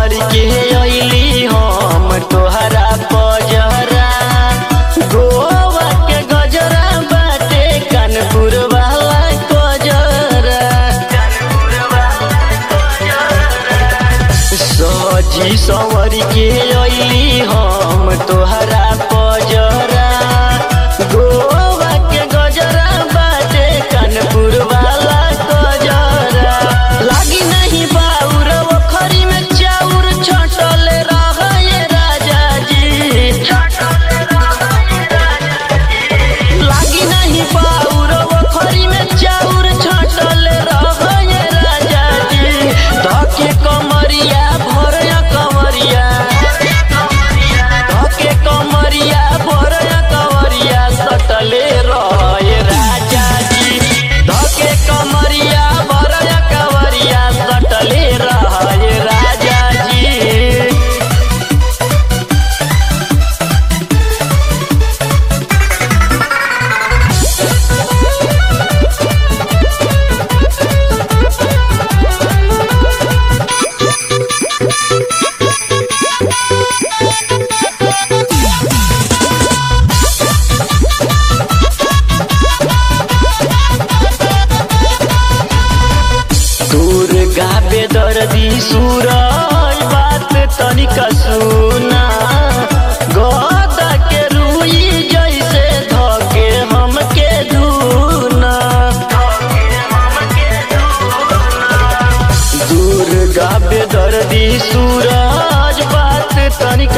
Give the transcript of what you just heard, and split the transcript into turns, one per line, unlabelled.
संवर के अइली हम तोहरा पजरा गोवा के गजरा बाटे कानपुर वाला गजरा सजी संवर के अइली हम तोहरा पजरा गोवा के गजरा बाटे कानपुर वाला गजरा लागी नहीं बाउर ओखरी में चाउर छटल रहे राजा जी लागी नहीं बाउर ओखरी में चाउर छटल रहे राजा जी धके कमरिया भरया कमरिया धके कमरिया भरया कमरिया सटले रहे राजा जी धके कमरिया भरया कमरिया सटले रहे राजा जी दुर्गा बेदर्दी सूरज बात तनिका सुना गदा के रुई जैसे धके हमके धुना दुर्गा बेदर्दी सूरज बात तनिका